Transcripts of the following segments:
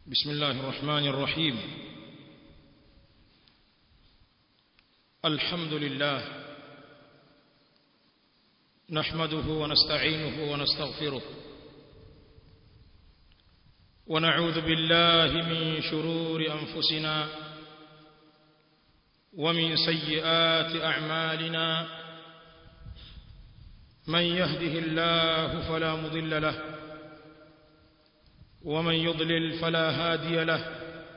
بسم الله الرحمن الرحيم الحمد لله نحمده ونستعينه ونستغفره ونعوذ بالله من شرور أنفسنا ومن سيئات أعمالنا من يهده الله فلا مضل له ومن يضلل فلا هادي له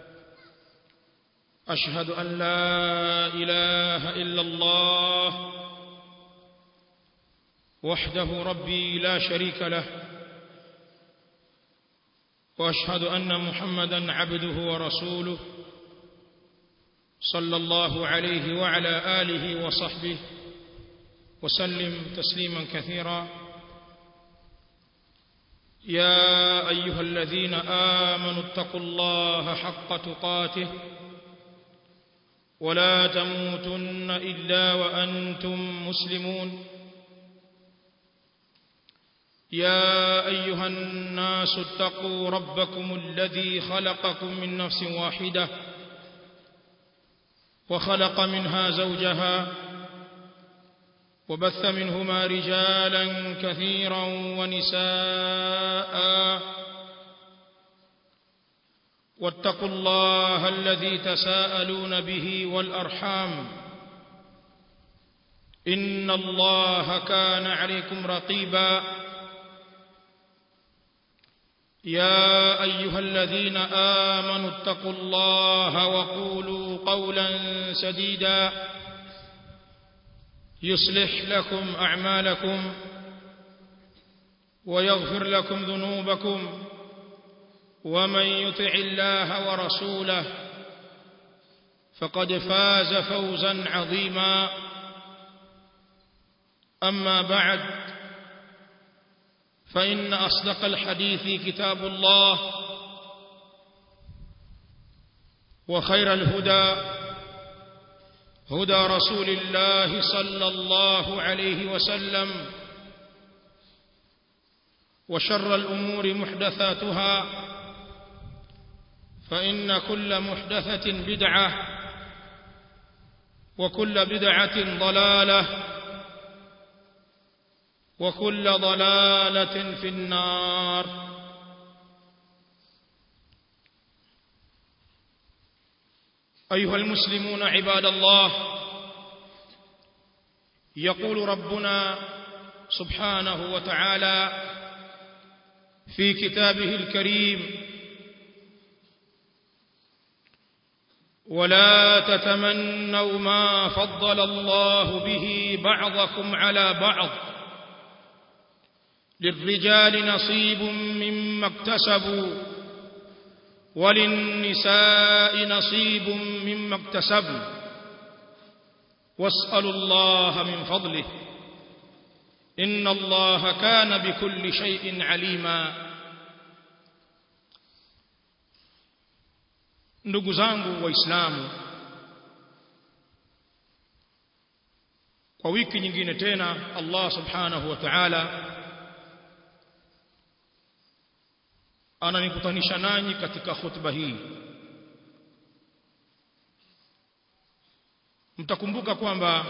أشهد أن لا إله إلا الله وحده ربي لا شريك له وأشهد أن محمدا عبده ورسوله صلى الله عليه وعلى آله وصحبه وسلم تسليما كثيرا يا أيها الذين آمنوا اتقوا الله حق تقاته ولا تموتن إلا وأنتم مسلمون يا أيها الناس اتقوا ربكم الذي خلقكم من نفس واحدة وخلق منها زوجها وبث منهما رجالا كثيرا ونساء واتقوا الله الذي تساءلون به والأرحام إن الله كان عليكم رقيبا يا أيها الذين آمنوا اتقوا الله وقولوا قولا سديدا يصلح لكم أعمالكم ويغفر لكم ذنوبكم ومن يطع الله ورسوله فقد فاز فوزا عظيما أما بعد فإن أصدق الحديث كتاب الله وخير الهدى هدى رسول الله صلى الله عليه وسلم وشر الأمور محدثاتها فإن كل محدثة بدعة وكل بدعة ضلالة وكل ضلالة في النار أيها المسلمون عباد الله يقول ربنا سبحانه وتعالى في كتابه الكريم ولا تتمنوا ما فضل الله به بعضكم على بعض للرجال نصيب مما اكتسبوا وللنساء نصيب مما اكتسبن واسألوا الله من فضله إن الله كان بكل شيء عليما ndugu zangu waislamu kwa wiki nyingine tena Allah subhanahu wa ta'ala ananikutanisha nanyi katika khutba hii mtakumbuka kwamba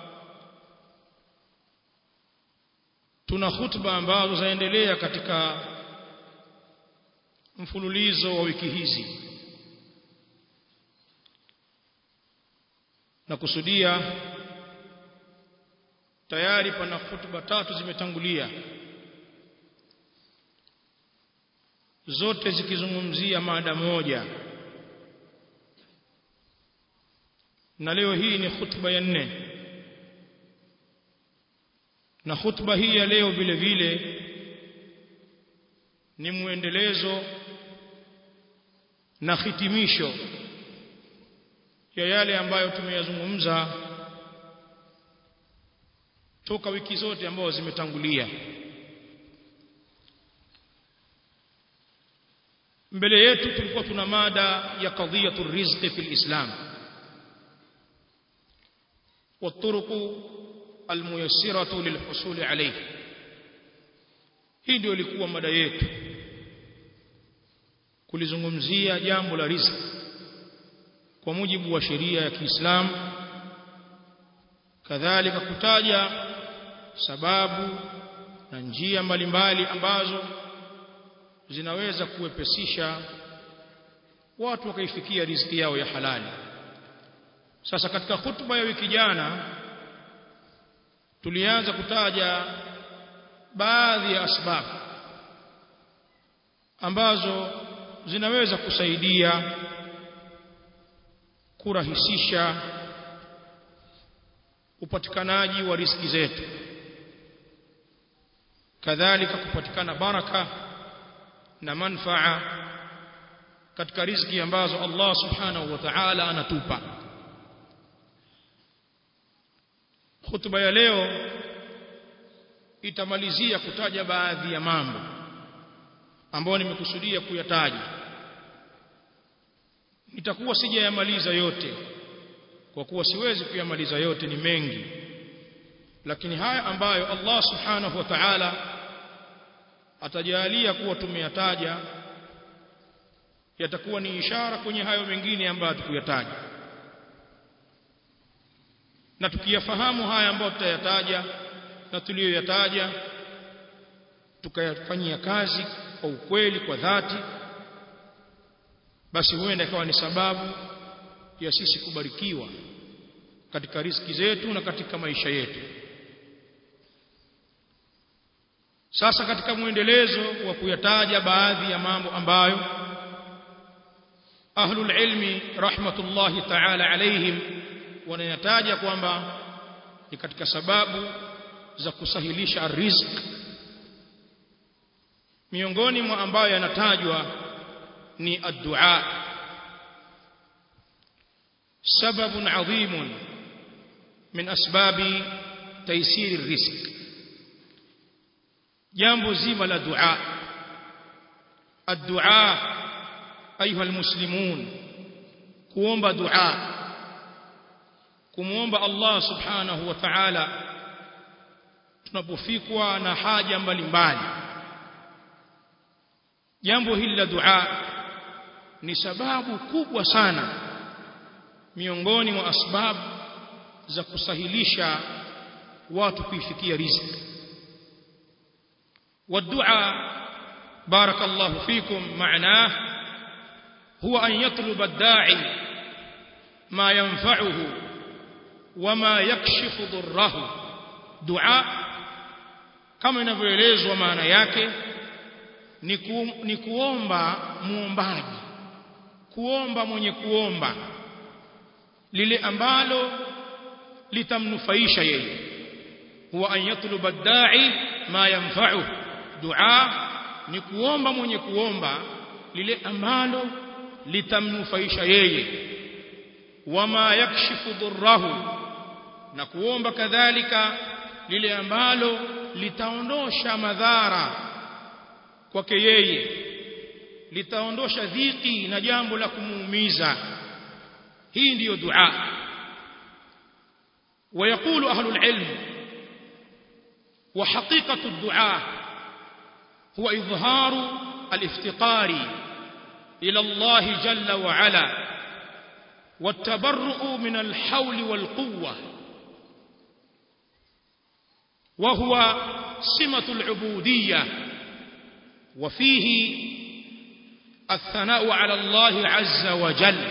tuna khutba ambazo zaendelea katika mfululizo wa wiki hizi na kusudia tayari pana khutba tatu zimetangulia zote zikizungumzia mada moja na leo hii ni khutba ya nne na khutba hii ya leo vile vile ni muendelezo na hitimisho ya yale ambayo tumeyazungumza toka wiki zote ambazo zimetangulia mbele yetu tulikuwa tuna mada ya qadhiyatu rizqi fil islam والطرق الميسرة للحصول عليه hii ndio ilikuwa mada yetu kulizungumzia jambo la riziki kwa mujibu wa sheria ya Kiislamu kadhalika kutaja sababu na njia mbalimbali ambazo zinaweza kuwepesisha watu wakaifikia riziki yao ya halali sasa katika hutuba ya wiki jana tulianza kutaja baadhi ya asbabu ambazo zinaweza kusaidia kurahisisha upatikanaji wa riziki zetu kadhalika kupatikana baraka na manfaa katika riziki ambazo Allah subhanahu wa ta'ala anatupa hutuba ya leo itamalizia kutaja baadhi ya mambo ambayo nimekusudia kuyataja nitakuwa sijayamaliza yote kwa kuwa siwezi kuyamaliza yote ni mengi lakini haya ambayo Allah subhanahu wa ta'ala atajalia kuwa tumeyataja yatakuwa ni ishara kwenye hayo mengine ambayo tukuyataja na tukiyafahamu haya ambayo tutayataja na tuliyoyataja tukayafanyia kazi kwa ukweli kwa dhati basi huenda ikawa ni sababu ya sisi kubarikiwa katika riziki zetu na katika maisha yetu sasa katika mwendelezo wa kuyataja baadhi ya mambo ambayo ahlul ilmi rahmatullahi ta'ala alaihim wanayataja kwamba ni katika sababu za kusahilisha riziki miongoni mwa ambayo yanatajwa ni ad-du'a سبب عظيم من أسباب تيسير الرزق jambo zima la dua الدعاء ايها المسلمون kuomba dua kumuomba Allah subhanahu wa ta'ala tunapofikwa na haja mbalimbali jambo hili la dua ni sababu kubwa sana miongoni mwa asbabu za kusahilisha watu kuifikia riziki والدعاء بارك الله فيكم معناه هو أن يطلب الداعي ما ينفعه وما يكشف ضره دعاء kama inavyoelezwa maana yake ni, ku, ni kuomba muombaji kuomba mwenye kuomba lile ambalo litamnufaisha yeye huwa an yatluba ad-da'i ma yanfa'uhu dua ni kuomba mwenye kuomba lile ambalo litamnufaisha yeye wama yakshifu dhurrahu na kuomba kadhalika lile ambalo litaondosha madhara kwake yeye litaondosha dhiki na jambo la kumuumiza hii ndiyo dua ويقول أهل العلم وحقيقة الدعاء هو إظهار الافتقار إلى الله جل وعلا والتبرؤ من الحول والقوة وهو سمة العبودية وفيه الثناء على الله عز وجل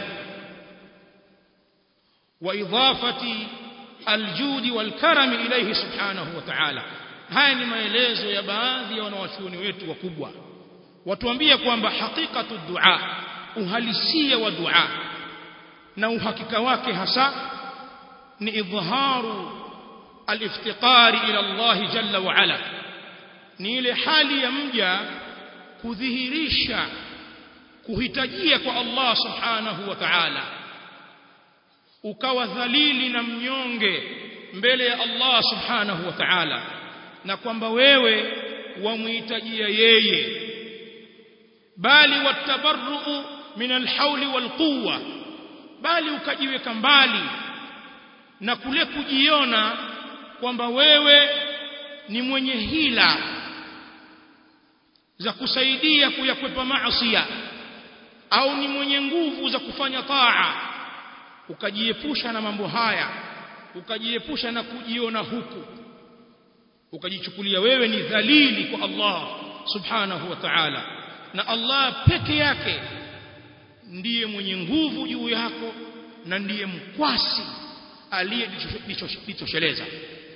وإضافة الجود والكرم إليه سبحانه وتعالى haya ni maelezo ya baadhi ya wanawachuoni wetu wakubwa watuambia kwamba hakikatu dua uhalisia wa dua na uhakika wake hasa ni idhaharu aliftiqari ila Allah jalla wa ala ni ile hali ya mja kudhihirisha kuhitajia kwa Allah subhanahu wa ta'ala ukawa dhalili na mnyonge mbele ya Allah subhanahu wa ta'ala na kwamba wewe wamhitajia yeye bali watabarru min alhauli walquwa bali ukajiweka mbali na kule kujiona kwamba wewe ni mwenye hila za kusaidia kuyakwepa maasiya au ni mwenye nguvu za kufanya taa ukajiepusha na mambo haya ukajiepusha na kujiona huku ukajichukulia wewe ni dhalili kwa Allah subhanahu wa ta'ala na Allah peke yake ndiye mwenye nguvu juu yako na ndiye mkwasi aliyejitosheleza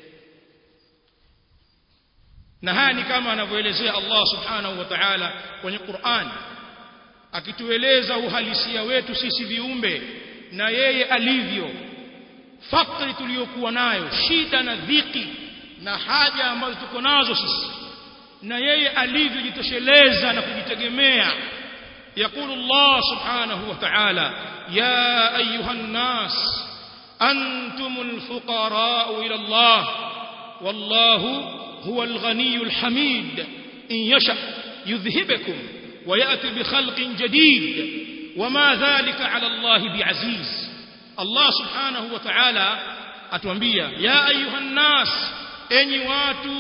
na haya ni kama anavyoelezea Allah subhanahu wa ta'ala kwenye Qur'an akitueleza uhalisia wetu sisi viumbe na yeye alivyo fakri tuliyokuwa nayo shida na dhiki na haja ambazo tuko nazo sisi na yeye alivyojitosheleza na kujitegemea يقول الله سبحانه وتعالى يا أيها الناس أنتم الفقراء إلى الله والله هو الغني الحميد إن يشأ يذهبكم ويأتي بخلق جديد وما ذلك على الله بعزيز الله سبحانه وتعالى أتوانبيا يا أيها الناس أني واتوا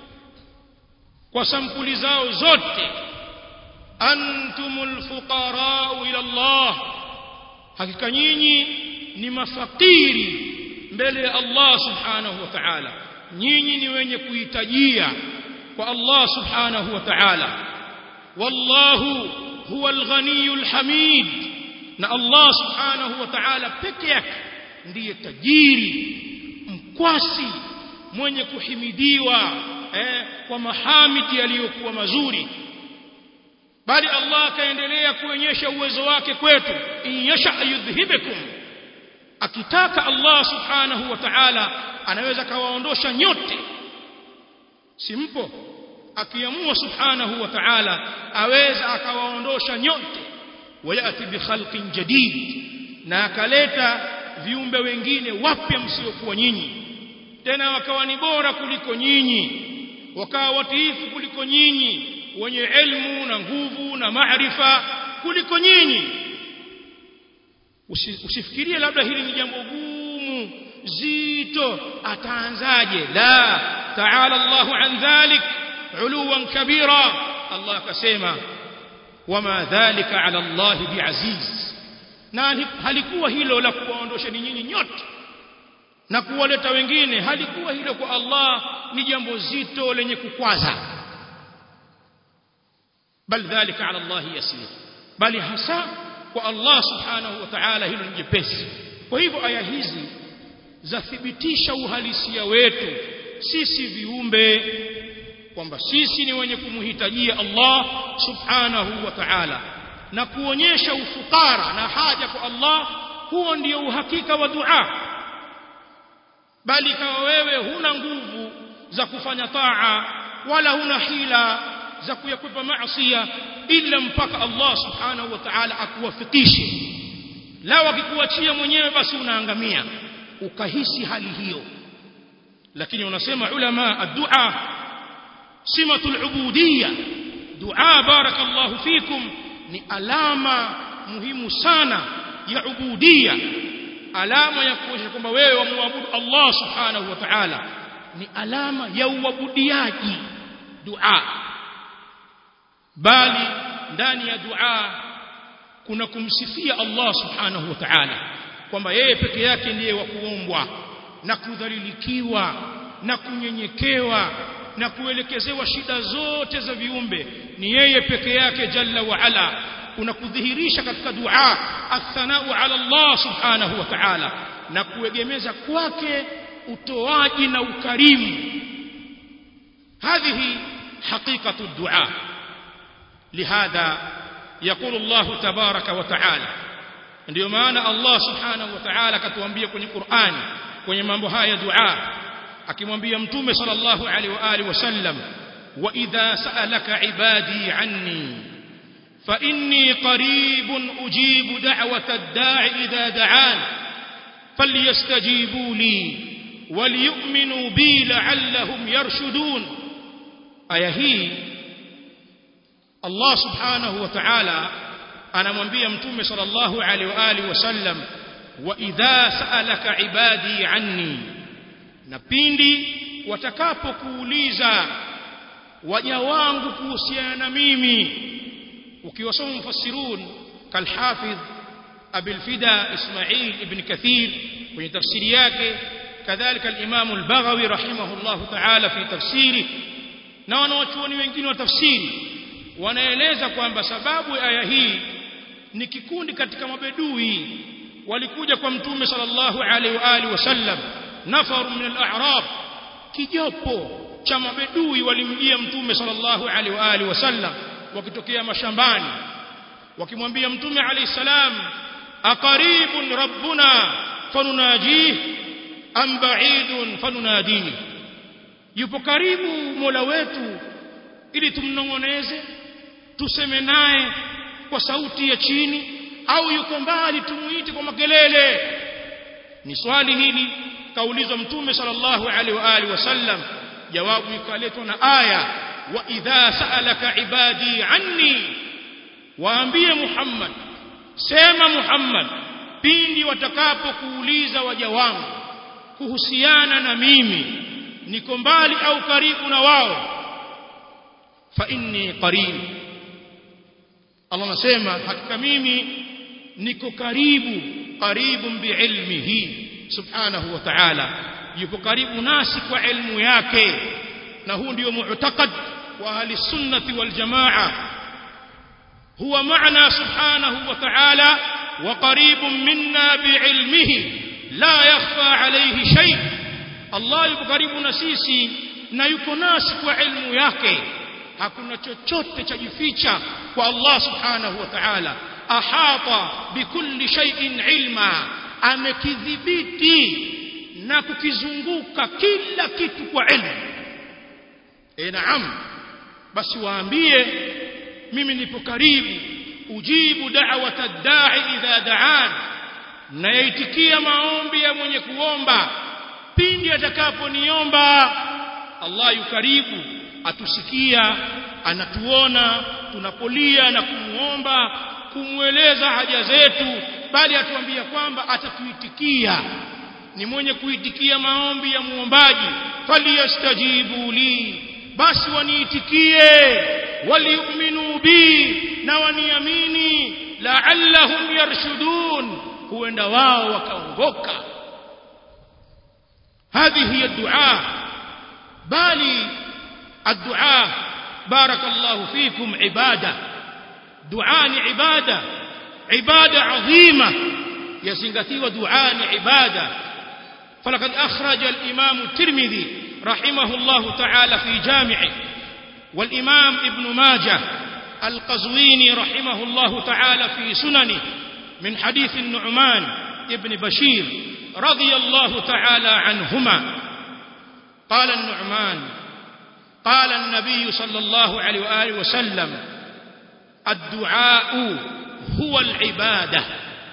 وسمكل زاو زوتي antumul fuqarau ila Allah hakika nyinyi ni mafakiri mbele ya Allah subhanahu wa ta'ala nyinyi ni wenye kuhitajia kwa Allah subhanahu wa ta'ala wallahu huwa alghaniyul hamid na Allah subhanahu wa ta'ala peke yake ndiye tajiri mkwasi mwenye kuhimidiwa eh, kwa mahamidi yaliyokuwa mazuri bali Allah akaendelea kuonyesha uwezo wake kwetu in yasha yudhhibukum akitaka Allah subhanahu wa ta'ala anaweza kawaondosha nyote simpo akiamua subhanahu wa ta'ala aweza akawaondosha nyote wayati bi khalqin jadid na akaleta viumbe wengine wapya msiokuwa nyinyi tena wakawa ni bora kuliko nyinyi wakawa watiifu kuliko nyinyi wenye elimu na nguvu na maarifa kuliko nyinyi usifikirie labda hili ni jambo gumu zito ataanzaje la ta'ala Allahu an dhalik uluwan kabira Allah akasema wama dhalika ala Allah biaziz na halikuwa hilo la kuwaondosha ni nyinyi nyote na kuwaleta wengine halikuwa hilo kwa Allah ni jambo zito lenye kukwaza bal dhalika ala Allah yasir bali hasa kwa Allah subhanahu wa ta'ala hilo ni jepesi kwa hivyo aya hizi zathibitisha uhalisia wetu sisi viumbe kwamba sisi ni wenye kumhitajia Allah subhanahu wa ta'ala na kuonyesha ufukara na haja kwa Allah huo ndio uhakika wa dua bali kama wewe huna nguvu za kufanya taa wala huna hila za kuyakwepa maasiya ila mpaka Allah subhanahu wa ta'ala akuwafikishe lao akikuachia mwenyewe basi unaangamia ukahisi hali hiyo lakini unasema ulama ad-du'a simatul ubudiyya dua barakallahu fikum ni alama muhimu sana ya ubudiyya alama ya kuonyesha kwamba wewe wamwabudu Allah subhanahu wa ta'ala ni alama ya uabudiaji dua bali ndani ya dua kuna kumsifia Allah subhanahu wa ta'ala kwamba yeye peke yake ndiye wa kuombwa na kudhalilikiwa na kunyenyekewa na kuelekezewa shida zote za viumbe ni yeye peke yake jalla wa ala unakudhihirisha katika dua athanau ala Allah subhanahu wa ta'ala na kuegemeza kwake utoaji na ukarimu هذه حقيقة الدعاء لهذا يقول الله تبارك وتعالى ndio maana Allah subhanahu wa ta'ala akatuambia kwenye Qur'an kwenye mambo haya dua akimwambia mtume sallallahu alaihi wa alihi wasallam wa idha sa'alaka ibadi anni fa inni qaribun ujibu da'wata ad-da'i idha da'an falyastajibu li وليؤمنوا بي لعلهم يرشدون aya hii Allah subhanahu wa ta'ala anamwambia mtume sallallahu alaihi wa alihi wasallam wa idha sa'alaka ibadi anni na pindi watakapokuuliza waja wangu kuhusiana na mimi ukiwasoma mufassirun kalhafidh abil fida ismail ibn kathir kwenye tafsiri yake kadhalika al-imam al-baghawi rahimahullahu ta'ala fi tafsiri na wanawachuoni wengine wa tafsiri wanaeleza kwamba sababu ya aya hii ni kikundi katika mabedui walikuja kwa mtume sallallahu alaihi wa alihi wasallam nafaru min al-a'rab kijopo cha mabedui walimjia mtume sallallahu alaihi wa alihi wasallam wakitokea mashambani wakimwambia mtume alayhi salam aqaribun rabbuna fanunajih am ba'idun fanunadih yupo karibu mola wetu ili tumnongoneze tuseme naye kwa sauti ya chini au yuko mbali tumuite kwa makelele ni swali hili kaulizwa mtume sallallahu alaihi wa alihi wasallam jawabu ikaletwa na aya wa idha sa'alaka ibadi anni waambie Muhammad sema Muhammad pindi watakapokuuliza waja wangu kuhusiana na mimi niko mbali au karibu na wao fa inni qarib Allah anasema hakika mimi niko karibu karibu biilmihi subhanahu wa ta'ala yuko karibu nasi kwa ilmu yake na huu ndio mu'taqad wa ahli sunnati wal jamaa huwa maana subhanahu wa ta'ala wa qaribun minna biilmihi la yakhfa alayhi shay Allah yuko karibu na sisi na yuko nasi kwa ilmu yake hakuna chochote cha jificha kwa Allah subhanahu wa ta'ala ahata bikulli shay'in ilma amekidhibiti na kukizunguka kila kitu kwa ilmu e naam basi waambie mimi nipo karibu ujibu da'wata da'i idha da'an na yaitikia maombi ya mwenye kuomba pindi atakaponiomba Allah yukaribu atusikia anatuona tunapolia na kumuomba kumweleza haja zetu bali atuambia kwamba atatuitikia ni mwenye kuitikia maombi ya muombaji falyastajibu li basi waniitikie waliuminu bi na waniamini la'allahum yarshudun huenda wao wakaongoka هذه هي الدعاء بالي الدعاء بارك الله فيكم عبادة دعاء عبادة عبادة عظيمة يسنغتي ودعاء عبادة فلقد أخرج الإمام الترمذي رحمه الله تعالى في جامعه والإمام ابن ماجه القزويني رحمه الله تعالى في سننه من حديث النعمان ابن بشير رضي الله تعالى عنهما قال النعمان قال النبي صلى الله عليه وآله وسلم الدعاء هو العبادة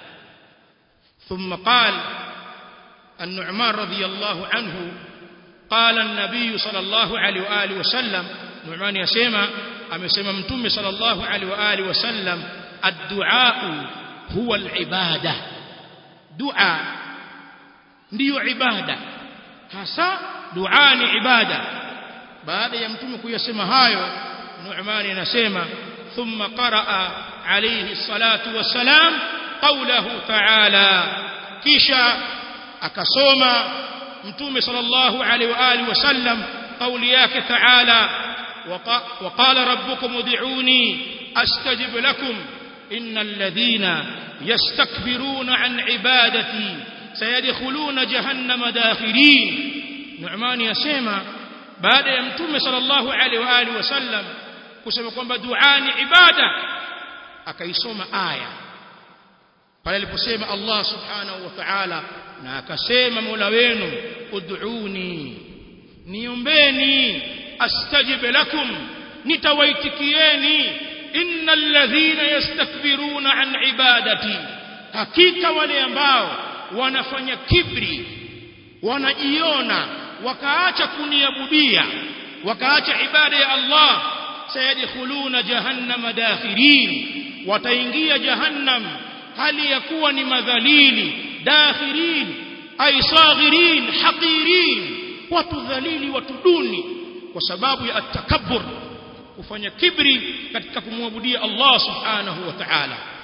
ثم قال النعمان رضي الله عنه قال النبي صلى الله عليه وآله وسلم نعمان يسمى أمسمى متوم صلى الله عليه وآله وسلم الدعاء هو العبادة دعاء ndiyo ibada hasa dua ni ibada baada ya mtume kuyasema hayo Nu'man anasema thumma qaraa alayhi salatu wassalam qawluhu ta'ala kisha akasoma mtume sallallahu alayhi wa alihi wasallam qawli yake ta'ala وقال ربكم ادعوني استجب لكم ان الذين يستكبرون عن عبادتي sayadkhuluna jahannama dakhirin Nu'man yasema baada ya mtume sallallahu alaihi wa alihi wasallam kusema kwamba dua ni ibada akaisoma aya pale aliposema Allah subhanahu wa ta'ala na akasema Mola wenu ud'uni niombeni astajib lakum nitawaitikieni innal ladhina yastakbiruna an ibadati hakika wale ambao wanafanya kibri wanajiona wakaacha kuniabudia wakaacha ibada ya Allah sayadkhuluna jahannama dakhirin wataingia jahannam hali ya kuwa ni madhalili dakhirin ay saghirin haqirin watu dhalili watu duni kwa sababu ya atakabbur kufanya kibri katika kumwabudia Allah subhanahu wa ta'ala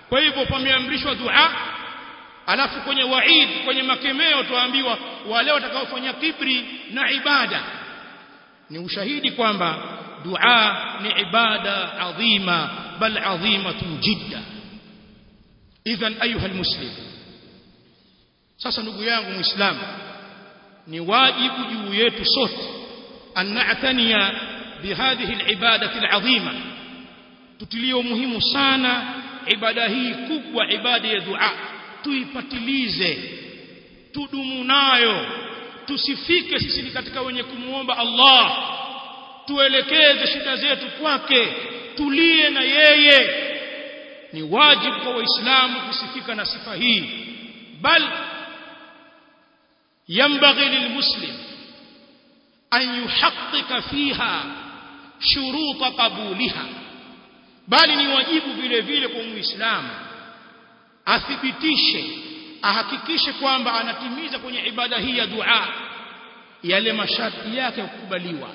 kwa hivyo pameamrishwa dua alafu kwenye waid kwenye makemeo tuambiwa wale watakaofanya kibri na ibada ni ushahidi kwamba dua ni ibada adhima bal adhimatun jidda idhan ayuha almuslim sasa ndugu yangu muislamu ni wajibu juu yetu sote an na'taniya bihadhihi alibadati alazima tutilie umuhimu sana ibada hii kubwa ibada ya dua tuipatilize tudumu nayo tusifike sisi ni katika wenye kumuomba Allah tuelekeze shida zetu kwake tulie na yeye ni wajibu kwa waislamu kusifika na sifa hii bal ينبغي للمسلم أن يحقق فيها شروط قبولها bali ni wajibu vile vile kwa muislamu athibitishe ahakikishe kwamba anatimiza kwenye ibada hii ya dua yale masharti yake kukubaliwa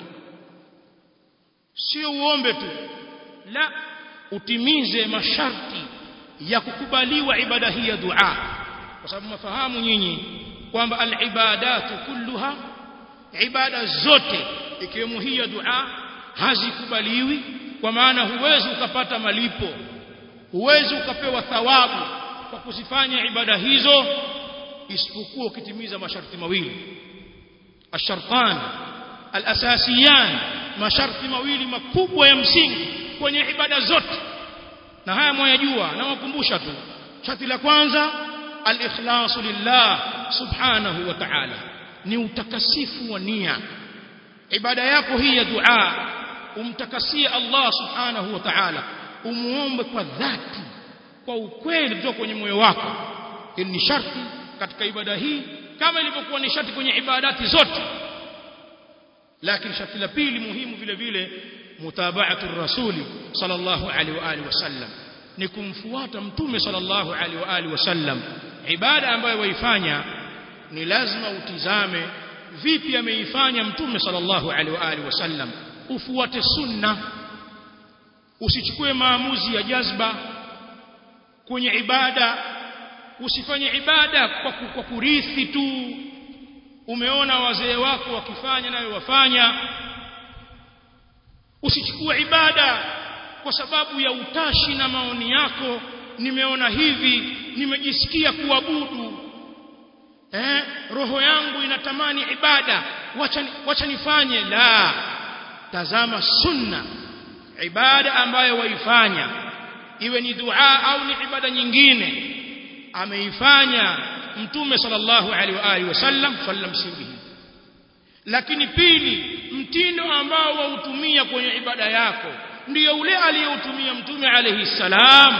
sio uombe tu la utimize masharti ya kukubaliwa ibada hii ya dua kwa sababu mafahamu nyinyi kwamba alibadatu kulluha ibada zote ikiwemo hii ya dua hazikubaliwi kwa maana huwezi ukapata malipo huwezi ukapewa thawabu kwa kuzifanya ibada hizo isipokuwa ukitimiza masharti mawili ashartan alasasiyan masharti mawili makubwa ya msingi kwenye ibada zote na haya mwayajua na wakumbusha tu sharti la kwanza al-ikhlasu lillah subhanahu wa ta'ala ni utakasifu wa nia ibada yako hii ya dua umtakasie Allah subhanahu wa ta'ala umuombe kwa dhati kwa ukweli kutoka kwenye moyo wako hili ni sharti katika ibada hii kama ilivyokuwa ni sharti kwenye ibadati zote lakini sharti la pili muhimu vile vile mutaba'atu rasuli sallallahu alaihi wa alihi wasallam ni kumfuata mtume sallallahu alaihi wa alihi wasallam ibada ambayo waifanya ni lazima utizame vipi ameifanya mtume sallallahu alaihi wa alihi wasallam ufuate sunna usichukue maamuzi ya jazba kwenye ibada usifanye ibada kwa, kwa kurithi tu umeona wazee wako wakifanya nayo wafanya usichukue ibada kwa sababu ya utashi na maoni yako nimeona hivi nimejisikia kuabudu eh roho yangu inatamani ibada wacha wacha nifanye la tazama sunna ibada ambayo waifanya iwe ni dua au ni ibada nyingine ameifanya mtume sallallahu alaihi wa alihi wasallam sallam sirrihi lakini pili mtindo ambao wautumia kwenye ibada yako ndiyo ule aliyoutumia mtume alayhi salam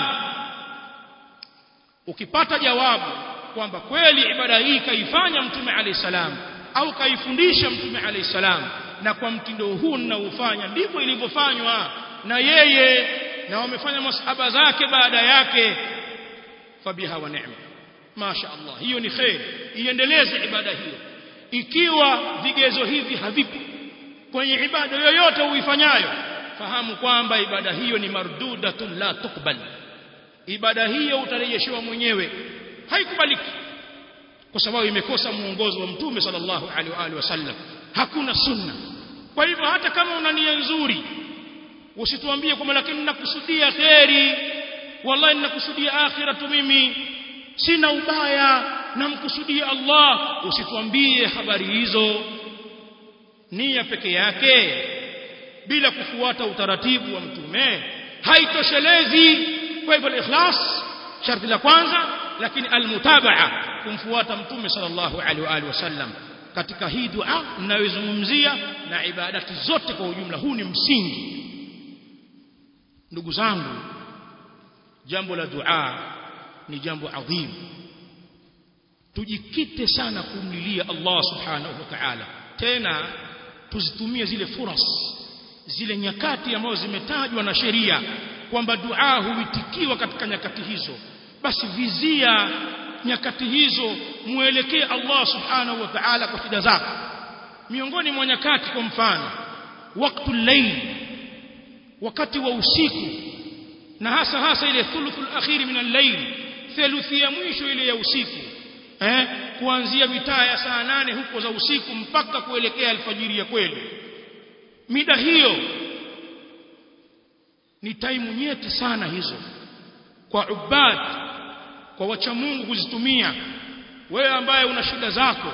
ukipata jawabu kwamba kweli ibada hii kaifanya mtume alayhi salam au kaifundisha mtume alayhi salam na kwa mtindo huu ninaofanya ndivyo ilivyofanywa na yeye na wamefanya masahaba zake baada yake fabiha wa neema masha Allah hiyo ni khair iendeleze ibada hiyo ikiwa vigezo hivi havipo kwenye ibada yoyote uifanyayo fahamu kwamba ibada hiyo ni mardudatun la tukbal ibada hiyo utarejeshewa mwenyewe haikubaliki kwa sababu imekosa muongozo wa mtume sallallahu alaihi wa alihi wasallam hakuna sunna kwa hivyo hata kama una nia nzuri usituambie kwamba lakini ninakusudia kheri wallahi ninakusudia akhiratu mimi sina ubaya namkusudia Allah usituambie habari hizo nia peke yake bila kufuata utaratibu wa mtume haitoshelezi kwa hivyo ikhlas sharti la kwanza lakini almutabaa kumfuata mtume sallallahu alaihi wa alihi wasallam katika hii dua ninayozungumzia na ibadati zote kwa ujumla huu ni msingi ndugu zangu jambo la dua ni jambo adhim tujikite sana kumlilia Allah subhanahu wa ta'ala tena tuzitumie zile furas zile nyakati ambazo zimetajwa na sheria kwamba dua huitikiwa katika nyakati hizo basi vizia nyakati hizo muelekee Allah subhanahu wa ta'ala kwa shida zako miongoni mwa nyakati kwa mfano wakati layl wakati wa usiku na hasa hasa ile thuluthul akhir min al-layl theluthi ya mwisho ile ya usiku eh kuanzia mitaa ya saa nane huko za usiku mpaka kuelekea alfajiri ya kweli mida hiyo ni taimu nyeti sana hizo kwa ubad kwa wacha Mungu kuzitumia wewe ambaye una shida zako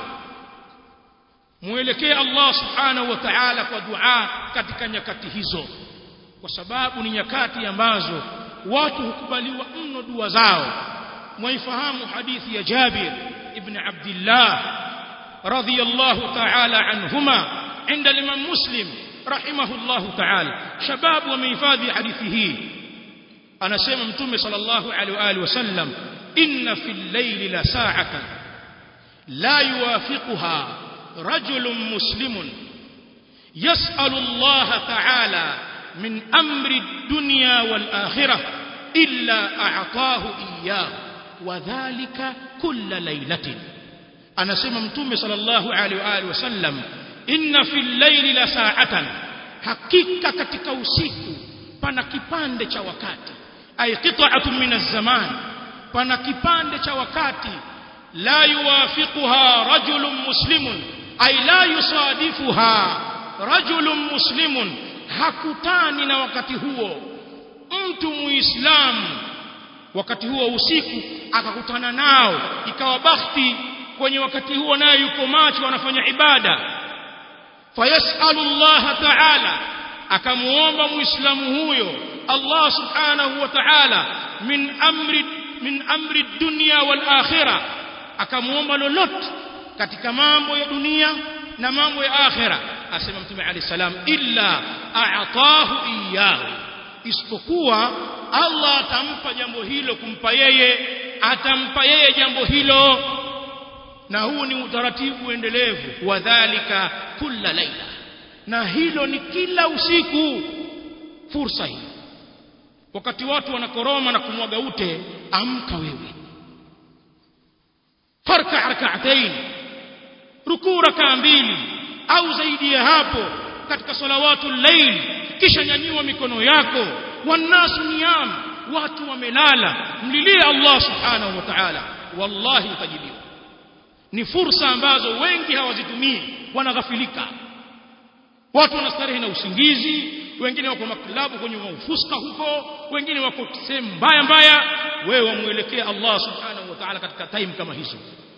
muelekee Allah subhanahu wa ta'ala kwa dua katika nyakati hizo kwa sababu ni nyakati ambazo watu hukubaliwa mno dua zao mwaifahamu hadithi ya Jabir ibn Abdullah radhiyallahu ta'ala anhuma عند الإمام مسلم رحمه الله تعالى شباب ومحفظي حديثه أنا سيما متومي صلى الله عليه وآله وسلم إن في الليل لساعة لا يوافقها رجل مسلم يسأل الله تعالى من أمر الدنيا والآخرة إلا أعطاه إياه وذلك كل ليلة أنا سيما متومي صلى الله عليه وآله وسلم inna fil layli la sa'atan hakika katika usiku pana kipande cha wakati ay qita'atun min az-zaman pana kipande cha wakati la yuwafiquha rajulun muslimun ay la yusadifuha rajulun muslimun hakutani na wakati huo mtu muislamu wakati huo usiku akakutana nao ikawa bakhti kwenye wakati huo naye yuko macho anafanya ibada fayasalu Allah ta'ala akamuomba muislamu huyo Allah subhanahu wa ta'ala min amri min amri dunya wal akhirah akamuomba lolote katika mambo ya dunia na mambo ya akhira asema mtume ali salam illa a'tahu iyyahu isipokuwa Allah atampa jambo hilo kumpa yeye atampa yeye jambo hilo na huu ni utaratibu endelevu wa dhalika kulla laila na hilo ni kila usiku fursa hii wakati watu wanakoroma na kumwaga ute amka wewe farka rak'atayn rukuu rakaa mbili au zaidi ya hapo katika salawatu layl kisha nyanyua mikono yako wanasu niyam watu wamelala mlilie Allah subhanahu wa ta'ala wallahi utajibiwa ni fursa ambazo wengi hawazitumii wanaghafilika watu wanastarehe na usingizi wengine wako maklabu kwenye ufuska huko wengine wako sehemu mbaya mbaya wewe wamuelekea Allah subhanahu wa ta'ala katika time kama hizo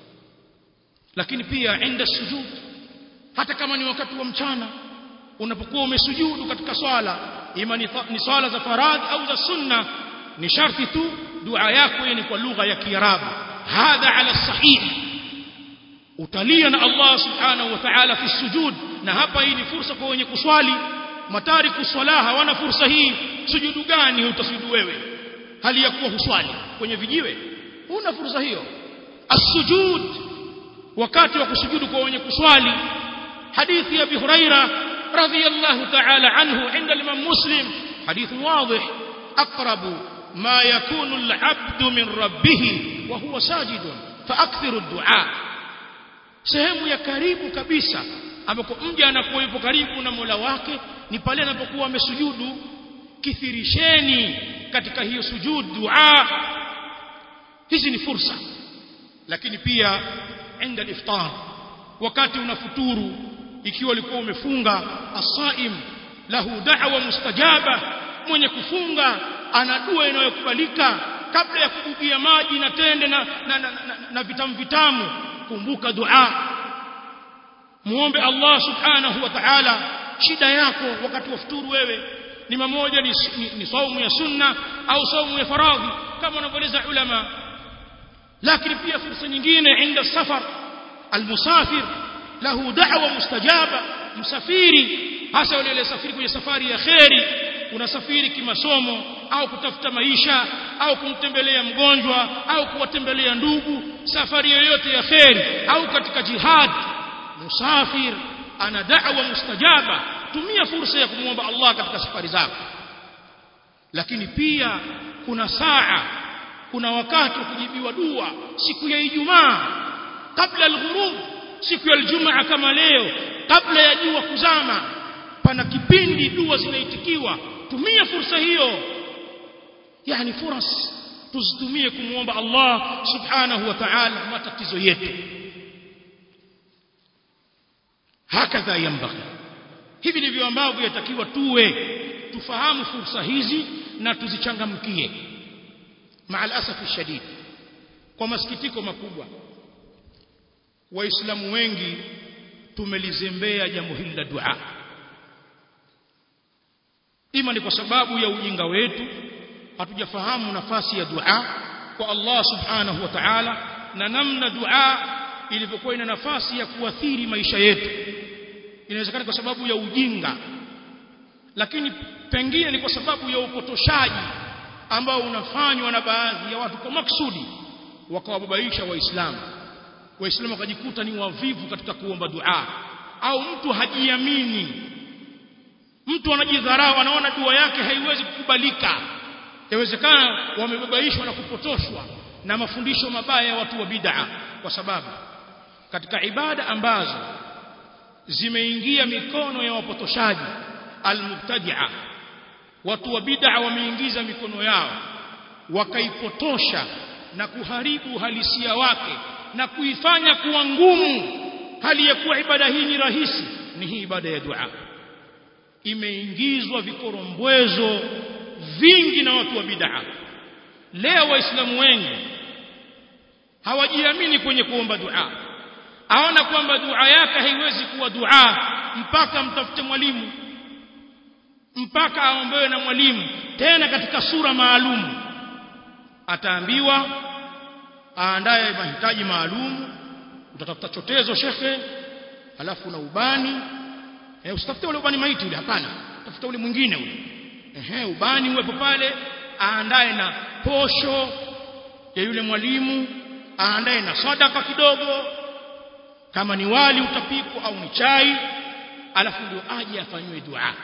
lakini pia inda sujud hata kama ni wakati wa mchana unapokuwa umesujudu katika swala ima ni, ni swala za faradhi au za sunna ni sharti tu dua yako ni kwa lugha ya kiarabu hadha ala sahih utalia na Allah subhanahu wa ta'ala fi sujud na hapa hii ni fursa kwa wenye kuswali matariku swala hawana fursa hii sujudu gani utasujudu wewe hali ya kuwa huswali kwenye vijiwe huna fursa hiyo as-sujud wakati wa kusujudu kwa wenye kuswali hadithi ya Abi Huraira radhiyallahu ta'ala anhu inda al-Imam Muslim hadith wadih aqrabu ma yakunu al-'abdu min rabbih wa huwa sajidun fa akthiru ad-du'a sehemu ya karibu kabisa ambako mja anakuwa yupo karibu na Mola wake ni pale anapokuwa amesujudu kithirisheni katika hiyo sujud dua hizi ni fursa lakini pia inda al-iftar wakati unafuturu ikiwa ulikuwa umefunga as-saim lahu da'wa mustajaba mwenye kufunga ana dua inayokubalika kabla ya kubugia maji na tende na, na, na, na, na vitamu vitamu kumbuka dua muombe Allah subhanahu wa ta'ala shida yako wakati wa futuru wewe ni mamoja ni, ni, ni saumu ya sunna au saumu ya faradhi kama wanavyoeleza ulama lakini pia fursa nyingine inda safar almusafir lahu da'wa mustajaba msafiri hasa yule aliyesafiri kwenye safari ya kheri unasafiri kimasomo au kutafuta maisha au kumtembelea mgonjwa au kuwatembelea ndugu safari yoyote ya kheri au katika jihad musafir ana da'wa mustajaba tumia fursa ya kumwomba Allah katika safari zako lakini pia kuna saa kuna wakati wa kujibiwa dua siku ya Ijumaa kabla al-ghurub siku ya Ijumaa kama leo kabla ya jua kuzama pana kipindi dua zinaitikiwa tumia fursa hiyo yani furas tuzitumie kumuomba Allah subhanahu wa ta'ala matatizo yetu hakadha yambaghi hivi ndivyo ambavyo yatakiwa tuwe tufahamu fursa hizi na tuzichangamkie maal asafi shadid kwa masikitiko makubwa waislamu wengi tumelizembea jambo hili la dua ima ni kwa sababu ya ujinga wetu hatujafahamu nafasi ya dua kwa Allah subhanahu wa ta'ala na namna dua ilivyokuwa ina nafasi ya kuathiri maisha yetu inawezekana kwa sababu ya ujinga lakini pengine ni kwa sababu ya upotoshaji ambao unafanywa na baadhi ya watu kwa maksudi wakawababaisha waislamu waislamu wakajikuta ni wavivu katika kuomba dua au mtu hajiamini mtu anajidharau anaona dua yake haiwezi kukubalika yawezekana wamebabaishwa na kupotoshwa na mafundisho mabaya ya watu wa bid'a kwa sababu katika ibada ambazo zimeingia mikono ya wapotoshaji almubtadi'a watu wa bid'a wameingiza mikono yao wakaipotosha na kuharibu halisia wake na kuifanya kuwa ngumu hali ya kuwa ibada hii ni rahisi ni hii ibada ya dua imeingizwa vikorombwezo vingi na watu wa bid'a leo waislamu wengi hawajiamini kwenye kuomba dua aona kwamba dua yake haiwezi kuwa dua mpaka mtafute mwalimu mpaka aombewe na mwalimu tena katika sura maalum ataambiwa aandae mahitaji maalum utatafuta chotezo shekhe alafu na ubani eh usitafute ule ubani maiti ule hapana tafuta ule mwingine ule ehe ubani uwepo pale aandae na posho ya yule mwalimu aandae na sadaka kidogo kama ni wali utapikwa au ni chai alafu ndio aje afanywe dua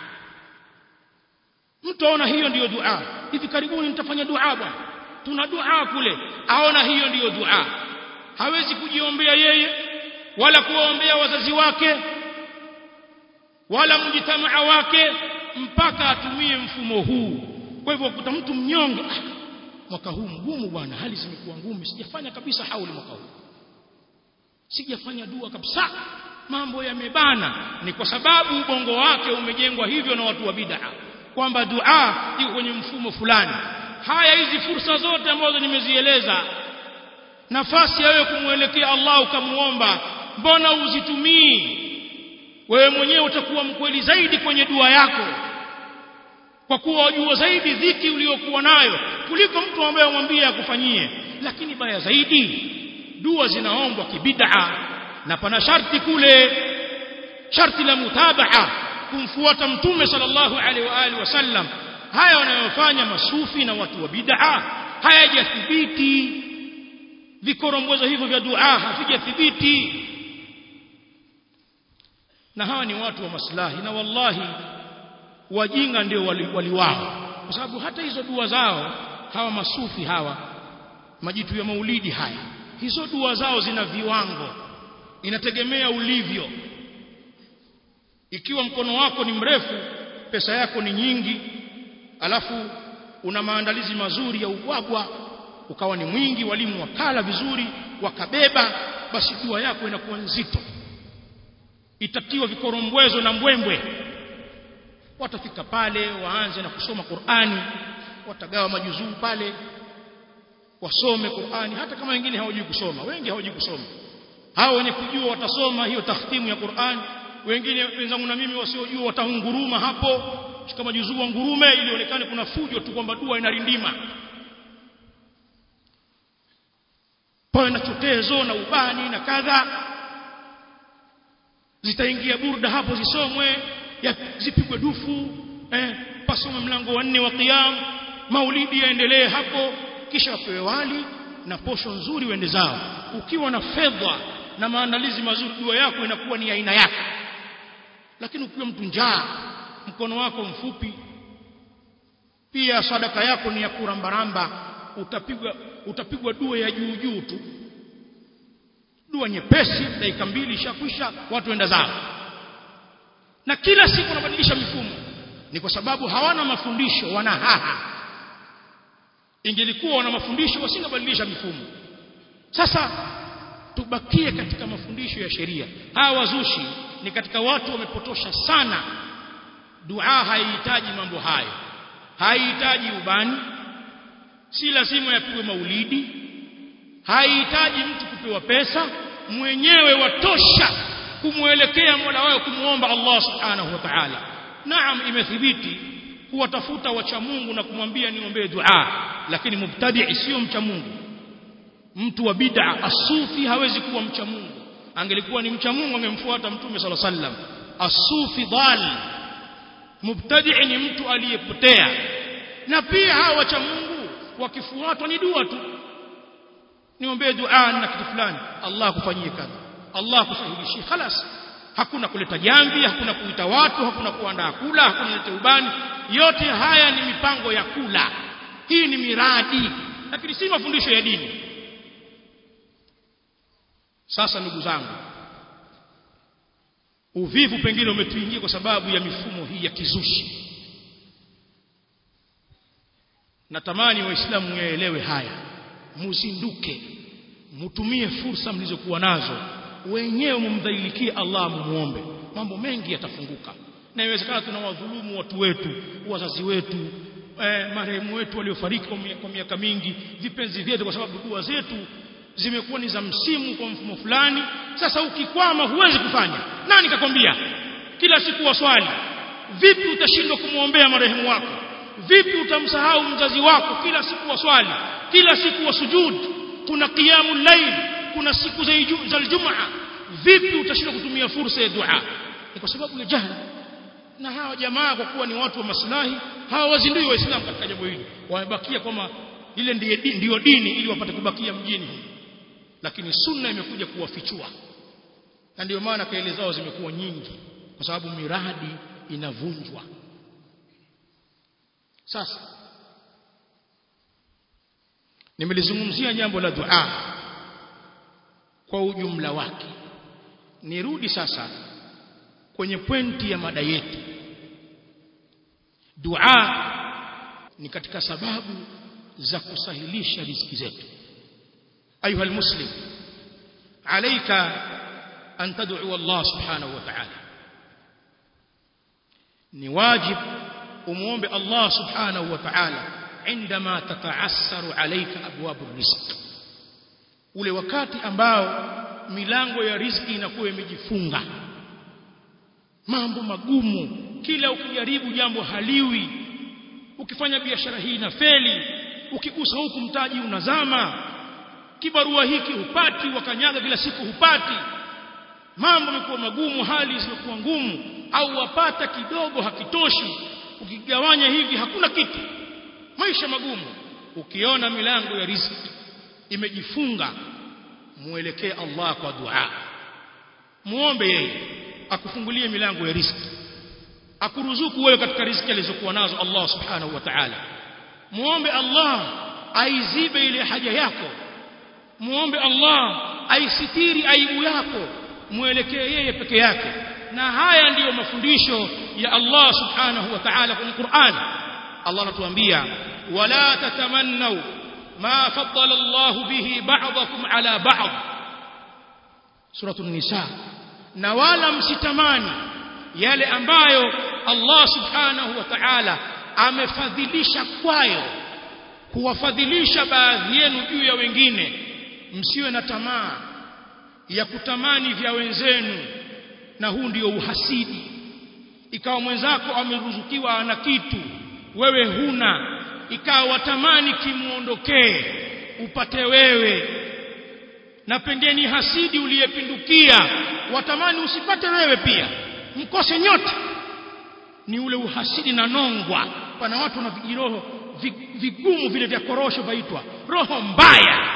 mtu aona hiyo ndiyo dua hivi karibuni nitafanya dua bwana tuna dua kule aona hiyo ndiyo dua hawezi kujiombea yeye wala kuwaombea wazazi wake wala mjitamaa wake mpaka atumie mfumo huu kwa hivyo kuta mtu mnyonge ah, mwaka huu mgumu bwana hali zimekuwa ngumu sijafanya kabisa hauli mwaka huu sijafanya dua kabisa mambo yamebana ni kwa sababu ubongo wake umejengwa hivyo na watu wa bid'a kwamba dua iko kwenye mfumo fulani haya hizi fursa zote ambazo nimezieleza nafasi ya wewe kumwelekea Allah ukamuomba mbona uzitumii wewe mwenyewe utakuwa mkweli zaidi kwenye dua yako kwa kuwa wajua zaidi dhiki uliyokuwa nayo kuliko mtu ambaye umwambie akufanyie lakini baya zaidi dua zinaombwa kibid'a na pana sharti kule sharti la mutabaa kumfuata mtume sallallahu alaihi wa alihi wasallam haya wanayofanya masufi na watu wa bid'a hayajathibiti vikorombwezo hivyo vya dua havijathibiti na hawa ni watu wa maslahi na wallahi wajinga ndio waliwao wali kwa sababu hata hizo dua zao hawa masufi hawa majitu ya maulidi haya hizo dua zao zina viwango inategemea ulivyo ikiwa mkono wako ni mrefu pesa yako ni nyingi alafu una maandalizi mazuri ya ubwabwa ukawa ni mwingi walimu wakala vizuri wakabeba basi dua yako inakuwa nzito itatiwa vikorombwezo na mbwembwe watafika pale waanze na kusoma Qur'ani watagawa majuzuu pale wasome Qur'ani hata kama wengine hawajui kusoma wengi hawajui kusoma hao wenye kujua watasoma hiyo takhtimu ya Qur'ani wengine wenzangu na mimi wasiojua watahunguruma hapo kama juzuu ngurume ili onekane kuna fujo tu kwamba dua inarindima pawe na chotezo na ubani na kadha zitaingia burda hapo zisomwe zipigwe dufu eh pasome mlango wa nne wa qiyam maulidi yaendelee hapo kisha wapewe wali na posho nzuri wende zao ukiwa na fedha na maandalizi mazuri dua yako inakuwa ni aina yake lakini ukiwa mtu njaa mkono wako mfupi pia sadaka yako ni ya kurambaramba utapigwa utapigwa dua ya juu juu tu dua nyepesi dakika mbili ishakwisha watu wenda zao na kila siku wanabadilisha mifumo ni kwa sababu hawana mafundisho wana haha ingelikuwa wana mafundisho wasingebadilisha mifumo sasa tubakie katika mafundisho ya sheria hawa wazushi ni katika watu wamepotosha sana dua haihitaji mambo hayo haihitaji ubani si lazima yapigwe maulidi haihitaji mtu kupewa pesa mwenyewe watosha kumwelekea Mola wao kumuomba Allah Subhanahu wa Ta'ala naam imethibiti kuwatafuta wacha Mungu na kumwambia niombee dua lakini mubtadi sio mcha Mungu mtu wa bid'a asufi hawezi kuwa mcha Mungu angelikuwa ni mcha Mungu angemfuata mtume sala sallam asufi dhal mubtadi ni mtu aliyepotea na pia hawa wacha Mungu wakifuatwa ni dua tu niombee dua na kitu fulani Allah akufanyie kadha Allah akusahilishie خلاص hakuna kuleta jambi hakuna kuita watu hakuna kuandaa kula hakuna kuleta ubani yote haya ni mipango ya kula hii ni miradi lakini si mafundisho ya dini sasa ndugu zangu uvivu pengine umetuingia kwa sababu ya mifumo hii ya kizushi natamani waislamu yaelewe haya muzinduke mutumie fursa mlizokuwa nazo wenyewe mumdhalilikie Allah mumuombe mambo mengi yatafunguka na inawezekana tunawadhulumu watu wetu wazazi wetu eh, marehemu wetu waliofariki kwa miaka mingi vipenzi vyetu kwa sababu dua zetu zimekuwa ni za msimu kwa mfumo fulani sasa ukikwama huwezi kufanya nani kakwambia kila siku waswali vipi utashindwa kumwombea marehemu wako vipi utamsahau mzazi wako kila siku waswali kila siku wasujud kuna qiyamul layl kuna siku za Ijumaa vipi utashindwa kutumia fursa ya dua ni kwa sababu ya jahili na hawa jamaa kwa kuwa ni watu wa maslahi hawawazindui waislamu katika jambo hili wamebakia kwamba ile ndiyo dini, ndiyo dini ili wapate kubakia mjini lakini sunna imekuja kuwafichua na ndio maana kaele zao zimekuwa nyingi kwa sababu miradi inavunjwa sasa nimelizungumzia jambo la dua kwa ujumla wake nirudi sasa kwenye pointi ya mada yetu dua ni katika sababu za kusahilisha riziki zetu ayuha almuslim alayka an tad'u Allah subhanahu wa ta'ala ni wajib umuombe Allah subhanahu wa ta'ala عندما تتعسر عليك ابواب الرزق ule wakati ambao milango ya riziki inakuwa imejifunga mambo magumu kila ukijaribu jambo haliwi ukifanya biashara hii na feli ukigusa huku mtaji unazama kibarua hiki hupati wakanyaga kila siku hupati mambo yamekuwa magumu hali zimekuwa ngumu au wapata kidogo hakitoshi ukigawanya hivi hakuna kitu maisha magumu ukiona milango ya riziki imejifunga muelekee Allah kwa dua muombe yeye akufungulie milango ya riziki akuruzuku wewe katika riziki alizokuwa nazo Allah subhanahu wa ta'ala muombe Allah aizibe ile haja yako muombe Allah aisitiri aibu yako muelekee yeye peke yake na haya ndiyo mafundisho ya Allah subhanahu wa ta'ala kwenye Qur'an Allah anatuambia wala tatamannu ma faddala Allah bihi ba'dakum ala ba'd suratul nisa na wala msitamani yale ambayo Allah subhanahu wa ta'ala amefadhilisha kwayo kuwafadhilisha baadhi yenu juu ya wengine msiwe na tamaa ya kutamani vya wenzenu na huu ndio uhasidi ikawa mwenzako ameruzukiwa ana kitu wewe huna ikawa watamani kimuondokee upate wewe na pengine hasidi uliyepindukia watamani usipate wewe pia mkose nyote ni ule uhasidi na nongwa pana watu wana vijiroho vigumu vile vya korosho vaitwa roho mbaya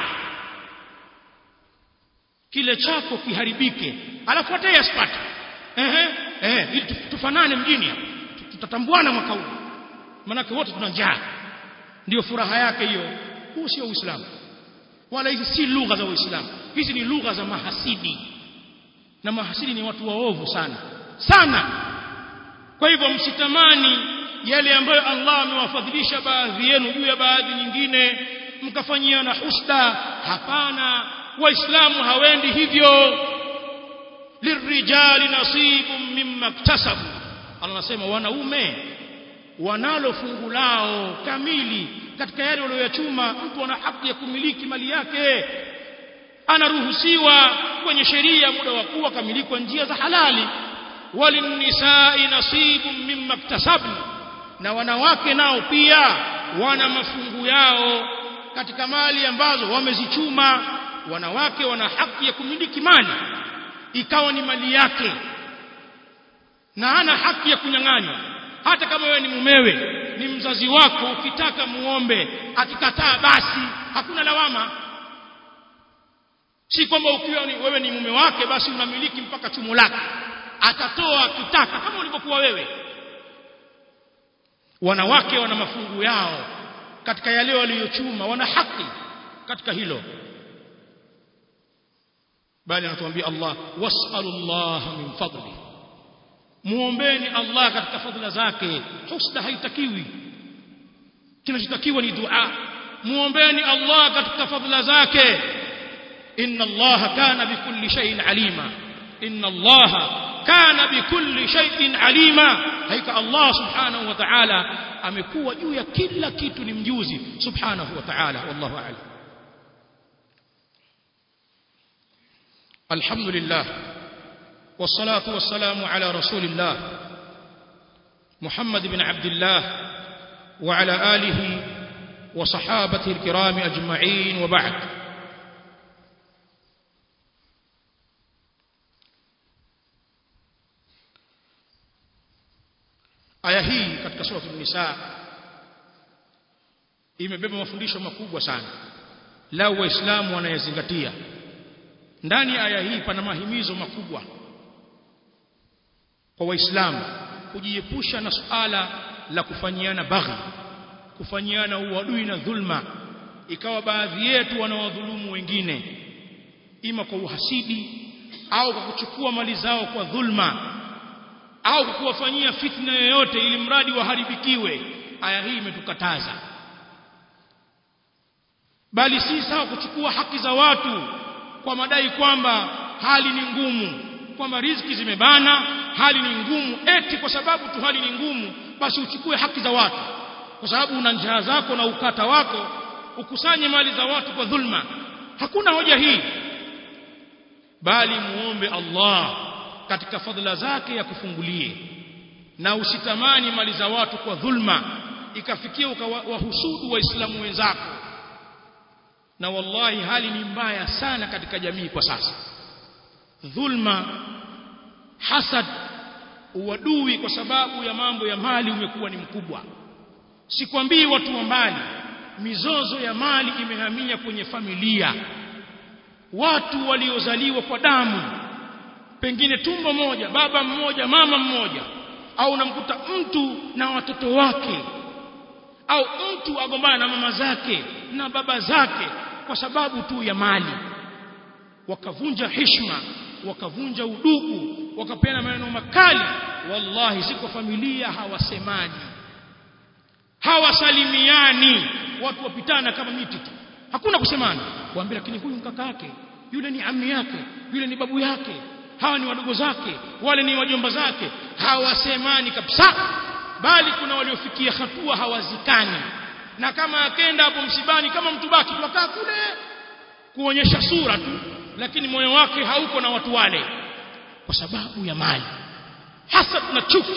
kile chako kiharibike alafu hata yeye asipate ehe eh ili tufanane mjini hapa tutatambuana mwaka huu manake wote tuna njaa ndio furaha yake hiyo huu sio uislamu wala hizi si lugha za uislamu hizi ni lugha za mahasidi na mahasidi ni watu waovu sana sana kwa hivyo msitamani yale ambayo Allah amewafadhilisha baadhi yenu juu ya baadhi nyingine mkafanyiana husda hapana waislamu hawendi hivyo lirijali nasibun mimma iktasabu Allah anasema wanaume wanalo fungu lao kamili katika yale walioyachuma mtu ana haki ya kumiliki mali yake anaruhusiwa kwenye sheria muda wa kuwa kamiliki kwa njia za halali walinisai nasibun mimma iktasabna na wanawake nao pia wana mafungu yao katika mali ambazo wamezichuma wanawake wana haki ya kumiliki mali ikawa ni mali yake na hana haki ya kunyang'anywa hata kama wewe ni mumewe ni mzazi wako ukitaka muombe akikataa basi hakuna lawama si kwamba ukiwa ni, wewe ni mume wake basi unamiliki mpaka chumo lake atatoa akitaka kama ulivyokuwa wewe wanawake wana mafungu yao katika yale waliyochuma wana haki katika hilo bali anatuambia Allah was'alullah min fadli muombeni Allah katika fadhila zake husda haitakiwi kinachotakiwa ni dua muombeni Allah katika fadhila zake inna Allah kana bikulli shay'in alima inna Allah kana bikulli shay'in alima haika Allah subhanahu wa ta'ala amekuwa juu ya kila kitu ni mjuzi subhanahu wa ta'ala wallahu a'lam الحمد لله والصلاة والسلام على رسول الله محمد بن عبد الله وعلى آله وصحابته الكرام أجمعين وبعد aya hii katika sura an-nisa imebeba mafundisho makubwa sana lao waislamu wanayazingatia ndani ya aya hii pana mahimizo makubwa kwa waislamu kujiepusha na suala la kufanyiana baghi kufanyiana uadui na dhulma ikawa baadhi yetu wanawadhulumu wengine ima kwa uhasidi au kwa kuchukua mali zao kwa dhulma au kwa kuwafanyia fitna yoyote ili mradi waharibikiwe aya hii imetukataza bali si sawa kuchukua haki za watu kwa madai kwamba hali ni ngumu kwamba riziki zimebana hali ni ngumu eti kwa sababu tu hali ni ngumu basi uchukue haki za watu kwa sababu una njaa zako na ukata wako ukusanye mali za watu kwa dhulma hakuna hoja hii bali muombe Allah katika fadhila zake ya kufungulie na usitamani mali za watu kwa dhulma ikafikia ukawahusudu waislamu wenzako na wallahi hali ni mbaya sana katika jamii kwa sasa dhulma hasad uadui kwa sababu ya mambo ya mali umekuwa ni mkubwa sikwambii watu wa mbali mizozo ya mali imehamia kwenye familia watu waliozaliwa kwa damu pengine tumbo moja baba mmoja mama mmoja au unamkuta mtu na watoto wake au mtu agombana na mama zake na baba zake kwa sababu tu ya mali wakavunja heshima wakavunja udugu wakapeana maneno makali wallahi si kwa familia hawasemani hawasalimiani watu wapitana kama miti tu hakuna kusemana waambia lakini huyu mkaka yake yule ni ammi yake yule ni babu yake hawa ni wadogo zake wale ni wajomba zake hawasemani kabisa bali kuna waliofikia hatua hawazikani na kama akenda hapo msibani kama mtu baki tukaa kule kuonyesha sura tu lakini moyo wake hauko na watu wale kwa sababu ya mali hasa na chuki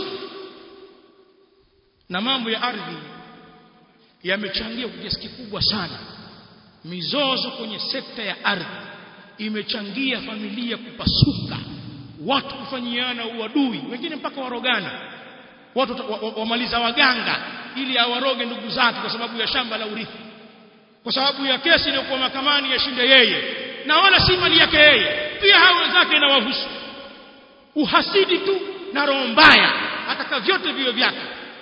na mambo ya ardhi yamechangia kwa kiasi kikubwa sana mizozo kwenye sekta ya ardhi imechangia familia kupasuka watu kufanyiana uadui wengine mpaka warogana watu wamaliza wa, wa waganga ili awaroge ndugu zake kwa sababu ya shamba la urithi kwa sababu ya kesi iliyokuwa mahakamani yashinde yeye na wala si mali yake yeye pia hao wenzake inawahusu uhasidi tu na roho mbaya ataka vyote vio vyake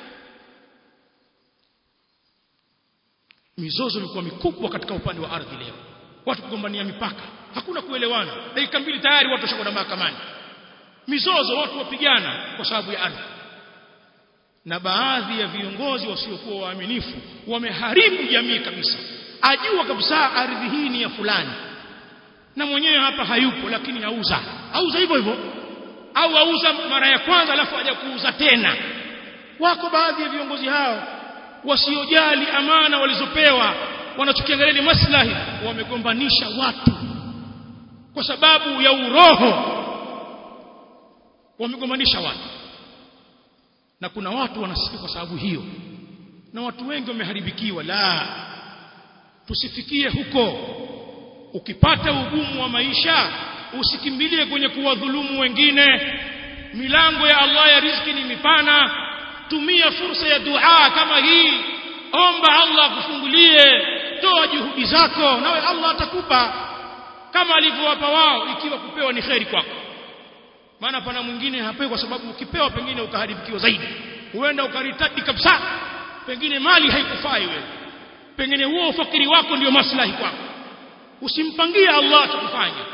mizozo ilikuwa mikubwa katika upande wa ardhi leo watu kugombania mipaka hakuna kuelewana dakika mbili tayari watu washakwenda mahakamani mizozo watu wapigana kwa sababu ya ardhi na baadhi ya viongozi wasiokuwa waaminifu wameharibu jamii kabisa ajua kabisa ardhi hii ni ya fulani na mwenyewe hapa hayupo lakini auza auza hivyo hivyo au auza mara ya kwanza alafu aje kuuza tena wako baadhi ya viongozi hao wasiojali amana walizopewa wanachokiangalia ni maslahi wamegombanisha watu kwa sababu ya uroho wamegombanisha watu na kuna watu wanasikia kwa sababu hiyo na watu wengi wameharibikiwa la tusifikie huko ukipata ugumu wa maisha usikimbilie kwenye kuwadhulumu wengine milango ya Allah ya riziki ni mipana tumia fursa ya dua kama hii omba Allah akufungulie toa juhudi zako nawe Allah atakupa kama alivyowapa wao ikiwa kupewa ni kheri kwako maana pana mwingine hapewi kwa sababu ukipewa pengine ukaharibikiwa zaidi huenda ukaritadi kabisa pengine mali haikufai wewe pengine huo ufakiri wako ndio maslahi kwako usimpangie Allah atakufanya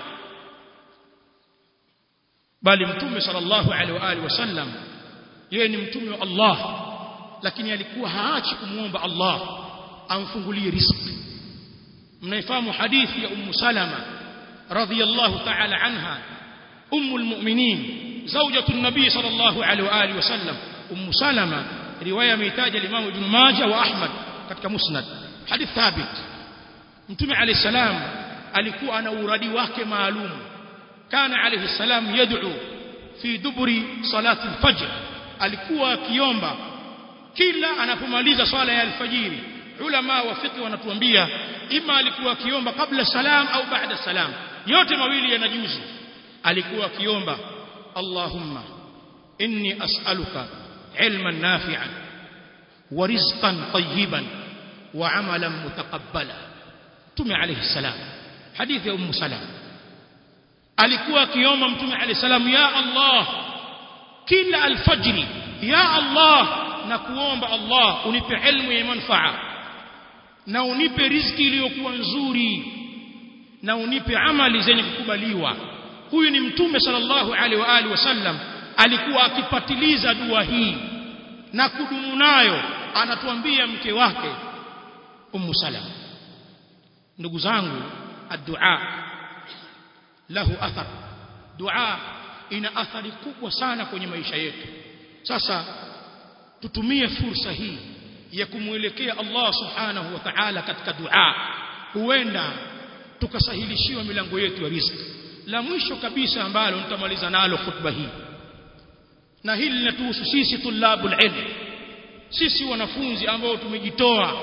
bali mtume sallallahu alaihi wa alihi wasallam yeye ni mtume wa Allah lakini alikuwa haachi kumuomba Allah amfungulie riziki mnaifahamu hadithi ya ummu salama radhiyallahu ta'ala anha ummu almu'minin zawjatu an-nabi sallallahu alaihi wa alihi wasallam ummu salama riwaya ameitaja al-imam ibn majah wa ahmad katika musnad hadith thabit mtume alayhi salam alikuwa ana uradi wake maalum kana alayhi salam yad'u fi duburi salati al-fajr alikuwa akiomba kila anapomaliza swala ya alfajiri ulama wa fiqh wanatuambia ima alikuwa akiomba kabla salam au baada salam yote mawili yanajuzu alikuwa akiomba Allahumma inni as'aluka ilman nafi'an wa rizqan tayyiban wa amalan mutaqabbala Mtume alayhi salam hadithi ya Ummu Salama alikuwa akiomba Mtume alayhi salam ya Allah kila alfajri ya Allah na kuomba Allah unipe ilmu ya manfaa na unipe riziki iliyokuwa nzuri na unipe amali zenye kukubaliwa huyu ni mtume sallallahu alaihi wa alihi wasallam alikuwa akipatiliza dua hii na kudumu nayo anatuambia mke wake ummu salama ndugu zangu addu'a lahu athar dua ina athari kubwa sana kwenye maisha yetu sasa tutumie fursa hii ya kumwelekea Allah subhanahu wa ta'ala katika dua huenda tukasahilishiwa milango yetu ya riziki la mwisho kabisa ambalo nitamaliza nalo khutba hii na hili linatuhusu sisi tulabul ilm sisi wanafunzi ambao tumejitoa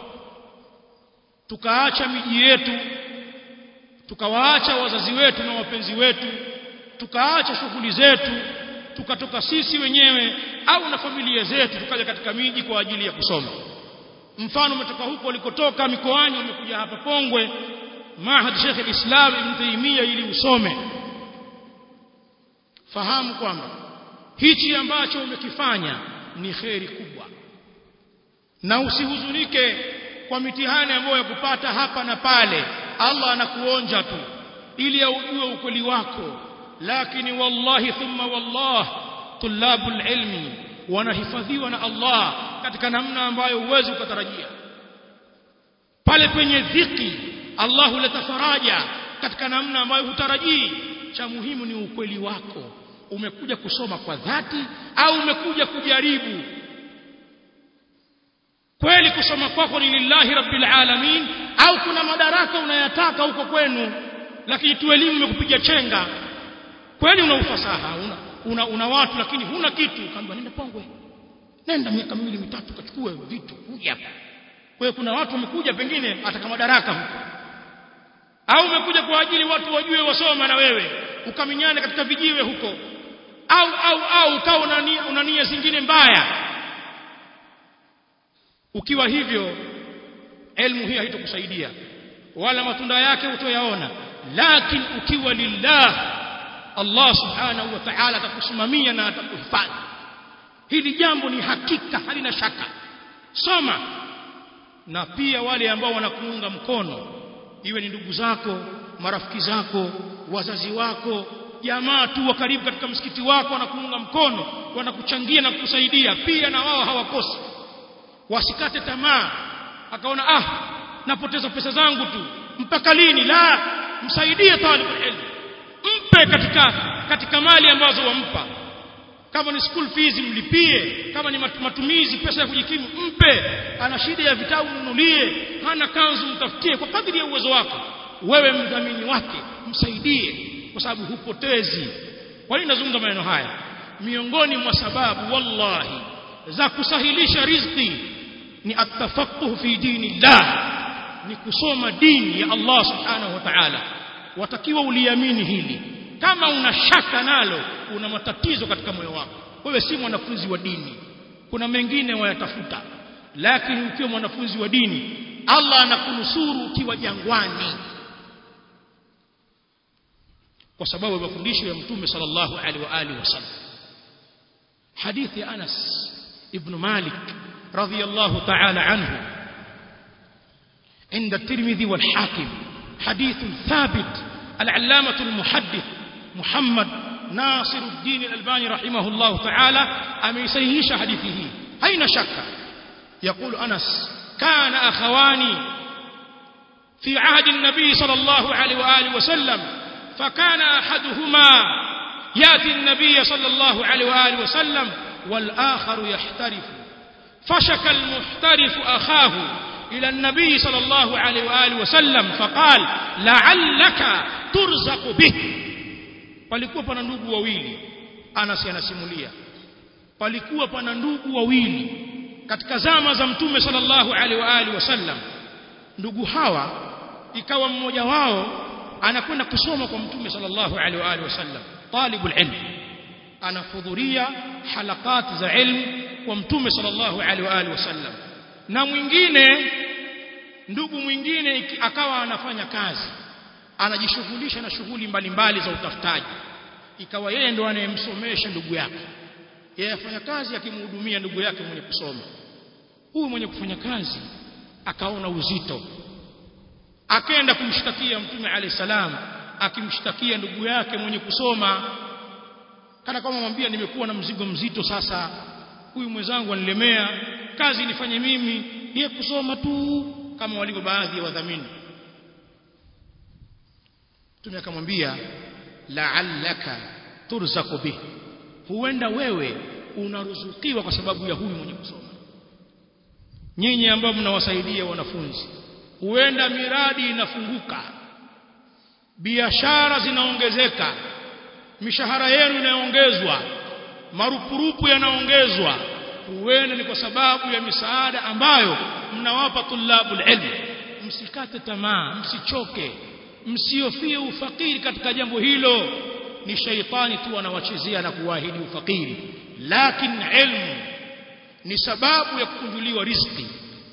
tukaacha miji yetu tukawaacha wazazi wetu na wapenzi wetu tukaacha shughuli zetu tukatoka sisi wenyewe au na familia zetu tukaja katika miji kwa ajili ya kusoma mfano umetoka huko ulikotoka mikoani umekuja hapa Pongwe Mahad Sheikh al-Islam Ibn Taymiyyah ili usome fahamu kwamba hichi ambacho umekifanya ni kheri kubwa na usihuzunike kwa mitihani ambayo yakupata hapa na pale Allah anakuonja tu ili aujue ukweli wako lakini wallahi thumma wallah tulabul ilmi wanahifadhiwa na Allah katika namna ambayo huwezi ukatarajia pale penye dhiki Allah huleta faraja katika namna ambayo hutarajii cha muhimu ni ukweli wako umekuja kusoma kwa dhati au umekuja kujaribu kweli kusoma kwako ni lillahi rabbil alamin au kuna madaraka unayataka huko kwenu lakini tu elimu imekupiga chenga kweli una ufasaha una, una, una watu lakini huna kitu kaambia nenda Pongwe nenda miaka miwili mitatu kachukue vitu kuja hapa kwa kuna watu wamekuja pengine ataka madaraka huko au umekuja kwa ajili watu wajue wasoma na wewe ukaminyane katika vijiwe huko au au au ukawa una, una nia zingine mbaya ukiwa hivyo elimu hii haitokusaidia wala matunda yake utoyaona lakini ukiwa lillah Allah subhanahu wa ta'ala atakusimamia na atakuhifadhi hili jambo ni hakika halina shaka soma na pia wale ambao wanakuunga mkono iwe ni ndugu zako marafiki zako wazazi wako jamaa tu wa karibu katika msikiti wako wanakuunga mkono wanakuchangia na kukusaidia pia na wao hawakosi wasikate tamaa akaona ah napoteza pesa zangu tu mpaka lini la msaidie talibul ilm mpe katika katika mali ambazo wampa kama ni school fees mlipie kama ni matumizi pesa ya kujikimu mpe ana shida ya vitabu mnunulie hana kanzu mtafutie kwa kadri ya uwezo wako wewe mdhamini wake msaidie kwa sababu hupotezi kwa nini nazungumza maneno haya miongoni mwa sababu wallahi za kusahilisha riziki ni atafaquh fi dinillah ni kusoma dini ya Allah subhanahu wa ta'ala watakiwa uliamini hili kama una shaka nalo una matatizo katika moyo wako wewe si mwanafunzi wa dini kuna mengine wayatafuta lakini ukiwa mwanafunzi wa dini Allah anakunusuru ukiwa jangwani kwa sababu ya mafundisho ya mtume sallallahu alaihi wa alihi wasallam hadithi Anas ibn Malik radhiyallahu ta'ala anhu عند الترمذي والحاكم حديث ثابت العلامة المحدث محمد ناصر الدين الألباني رحمه الله تعالى أم يسيهش حديثه أين شك يقول أنس كان أخواني في عهد النبي صلى الله عليه وآله وسلم فكان أحدهما يأتي النبي صلى الله عليه وآله وسلم والآخر يحترف فشك المحترف أخاه إلى النبي صلى الله عليه وآله وسلم فقال لعلك ترزق به palikuwa pana ndugu wawili Anas anasimulia palikuwa pana ndugu wawili katika zama za mtume sallallahu alaihi wa alihi wasallam ndugu hawa ikawa mmoja wao anakwenda kusoma kwa mtume sallallahu alaihi wa alihi wasallam talibul ilm anahudhuria halakati za ilmu kwa mtume sallallahu alaihi wa alihi wasallam na mwingine ndugu mwingine akawa anafanya kazi anajishughulisha na shughuli mbalimbali za utafutaji ikawa yeye ndo anayemsomesha ndugu yake yeye afanya kazi akimhudumia ndugu yake mwenye kusoma huyu mwenye kufanya kazi akaona uzito akaenda kumshtakia mtume alayhi salam akimshtakia ndugu yake mwenye kusoma kana kama mwambia nimekuwa na mzigo mzito sasa huyu mwenzangu anilemea kazi nifanye mimi yeye kusoma tu kama walivyo baadhi ya wadhamini Mtume akamwambia la'allaka turzaqu bih huenda wewe unaruzukiwa kwa sababu ya huyu mwenye kusoma nyinyi ambao mnawasaidia wanafunzi huenda miradi inafunguka biashara zinaongezeka mishahara yenu inaongezwa marupurupu yanaongezwa huenda ni kwa sababu ya misaada ambayo mnawapa tulabul ilm msikate tamaa msichoke msiofie ufakiri katika jambo hilo ni shaitani tu anawachezea na kuahidi ufakiri lakini ilmu ni sababu ya kukunjuliwa riziki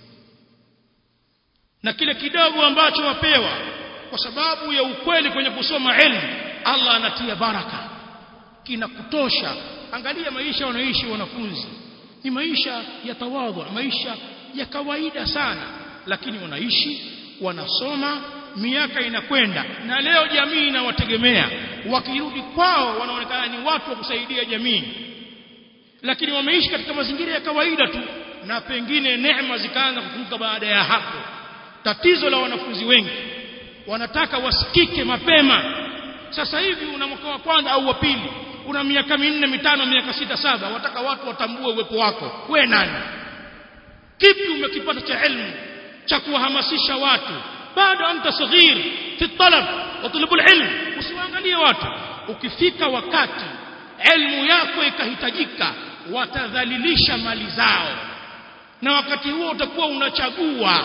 na kile kidogo ambacho wapewa kwa sababu ya ukweli kwenye kusoma ilmu Allah anatia baraka kinakutosha angalia maisha wanaishi wanafunzi ni maisha ya tawadhu maisha ya kawaida sana lakini wanaishi wanasoma miaka inakwenda na leo jamii inawategemea wakirudi kwao wanaonekana ni watu wa kusaidia jamii lakini wameishi katika mazingira ya kawaida tu na pengine neema zikaanza kufunguka baada ya hapo tatizo la wanafunzi wengi wanataka wasikike mapema sasa hivi una mwaka wa kwanza au wa pili una miaka minne mitano miaka sita saba wataka watu watambue uwepo wako we nani kipi umekipata cha elimu cha kuwahamasisha watu bado anta saghir fi talab wa tulabul ilm usiwaangalie watu ukifika wakati elimu yako ikahitajika watadhalilisha mali zao na wakati huo utakuwa unachagua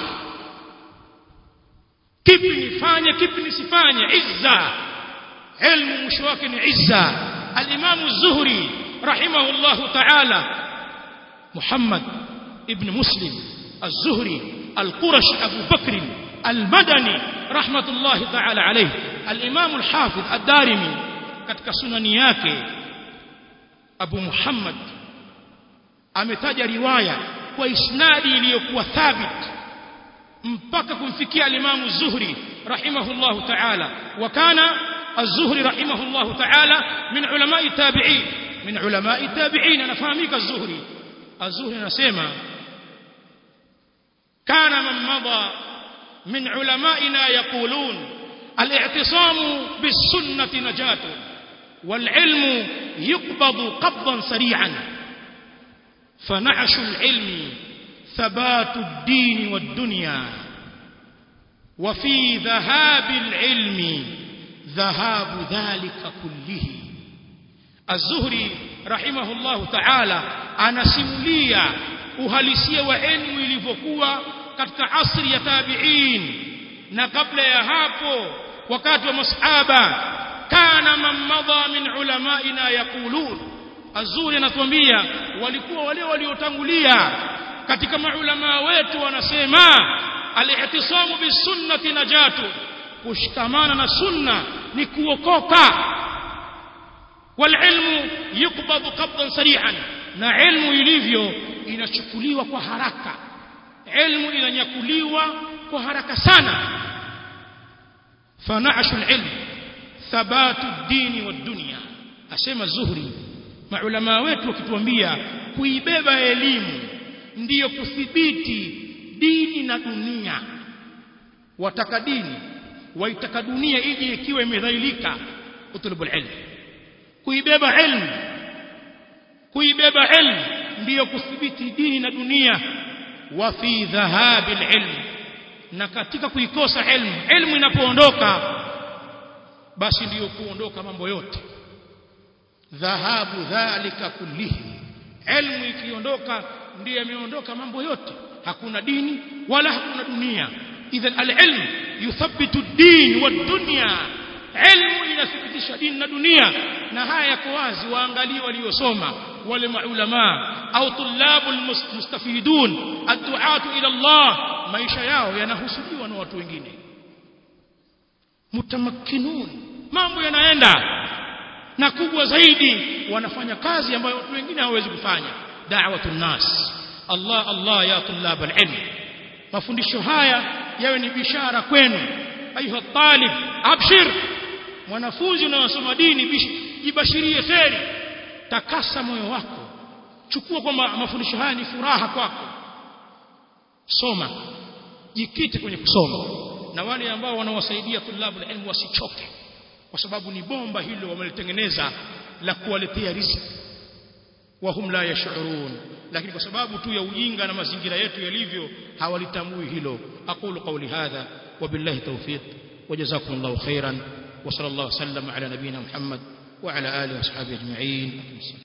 kipi nifanye kipi nisifanye izza ilmu mwisho wake ni izza al-Imam az-Zuhri rahimahullah ta'ala Muhammad ibn Muslim az-Zuhri al-Qurashi Abu Bakr al-Madani rahmatullah ta'ala alayhi al-Imam al-Hafiz ad-Darimi katika sunani yake Abu Muhammad ametaja riwaya kwa isnadi iliyokuwa thabit mpaka kumfikia al-Imam az-Zuhri rahimahullah ta'ala wa kana az-Zuhri rahimahullah ta'ala min ulama tabi'in min ulama tabi'in anafahamika az-zuhri az-zuhri anasema kana man madha min ulama'ina yaqulun al-i'tisamu bis-sunnati najatu wal-ilmu yuqbadu qabdan sari'an فنعش العلم ثبات الدين والدنيا وفي ذهاب العلم ذهاب ذلك كله الزهري رحمه الله تعالى anasimulia uhalisia wa elimu ilivyokuwa katika asri ya tabi'in na kabla ya hapo wakati wa masahaba kana man madha min ulamaina yaqulun azuri anatuambia walikuwa wale waliotangulia katika maulama wetu wanasema al-i'tisamu bisunnati najatu kushikamana na sunna ni kuokoka walilmu yukbadu qabdan sari'an na ilmu ilivyo inachukuliwa kwa haraka ilmu inanyakuliwa kwa haraka sana fanashu alilm thabatu ad-din wad-dunya asema zuhri maulama wetu wakituambia kuibeba elimu ndiyo kuthibiti dini na dunia wataka dini waitaka dunia ije ikiwa imedhailika utulubul ilm kuibeba ilmu kuibeba ilmu ndiyo kuthibiti dini na dunia wa fi dhahabil ilm na katika kuikosa ilmu ilmu inapoondoka basi ndiyo kuondoka mambo yote dhahabu dhalika kullihi ilmu ikiondoka ndiyo yameondoka mambo yote hakuna dini wala hakuna dunia idhan alilm yuthabbitu ad-din wad-dunya ilmu inathibitisha dini na dunia na haya yako wazi waangalie waliosoma wale maulama au tulabu almustafidun adduatu ila Allah maisha yao yanahusudiwa na watu wengine mutamakkinun mambo yanaenda na kubwa zaidi wanafanya kazi ambayo watu wengine hawawezi kufanya da'watun nas Allah Allah ya tulab alilm mafundisho haya yawe ni bishara kwenu ayuha talib abshir mwanafunzi unayosoma dini jibashirie kheri takasa moyo wako chukua kwamba mafundisho haya ni furaha kwako soma jikite kwenye kusoma na wale ambao wanawasaidia tulabu ilmu wasichoke kwa sababu ni bomba hilo wamelitengeneza la kuwaletea riziki wahum la yashurun lakini kwa sababu tu ya ujinga na mazingira yetu yalivyo hawalitambui hilo aqulu qawli hadha wabillahi tawfiq وجزاكم الله خيرا وصلى الله وسلم على نبينا محمد وعلى اله واصحابه اجمعين